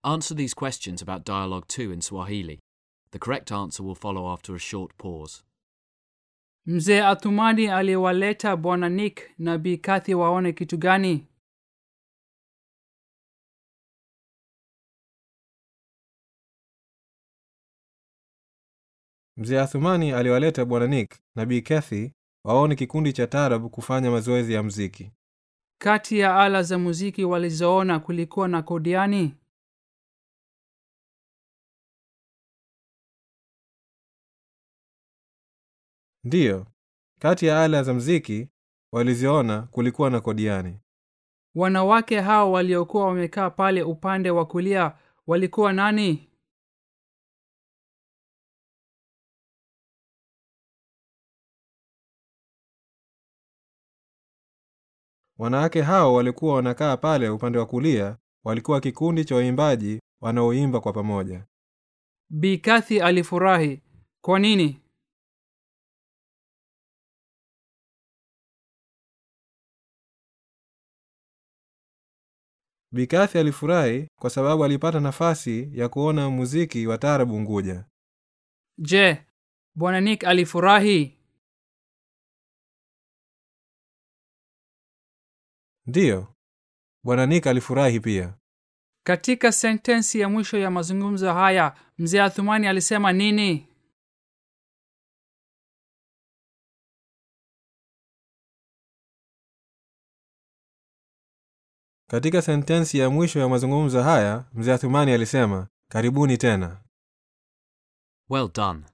Answer these questions about Dialogue 2 in Swahili. The correct answer will follow after a short pause. Mzee Athumani aliwaleta Bwana Nick na Bi Kathy waone kitu gani? Mzee Athumani aliwaleta Bwana Nick na Bi Kathy waone kikundi cha taarab kufanya mazoezi ya mziki. Kati ya ala za muziki walizoona kulikuwa na kodiani. Ndiyo, kati ya ala za mziki waliziona kulikuwa na kodiani. Wanawake hao waliokuwa wamekaa pale upande wa kulia walikuwa nani? Wanawake hao walikuwa wanakaa pale upande wa kulia, walikuwa kikundi cha waimbaji wanaoimba kwa pamoja. Bi Kathy alifurahi. Kwa nini? Bikathi alifurahi kwa sababu alipata nafasi ya kuona muziki wa taarabu Unguja. Je, Bwana Nick alifurahi? Ndiyo, bwana Nick alifurahi pia. Katika sentensi ya mwisho ya mazungumzo haya, mzee Athumani alisema nini? Katika sentensi ya mwisho ya mazungumzo haya, mzee Athumani alisema, karibuni tena. Well done.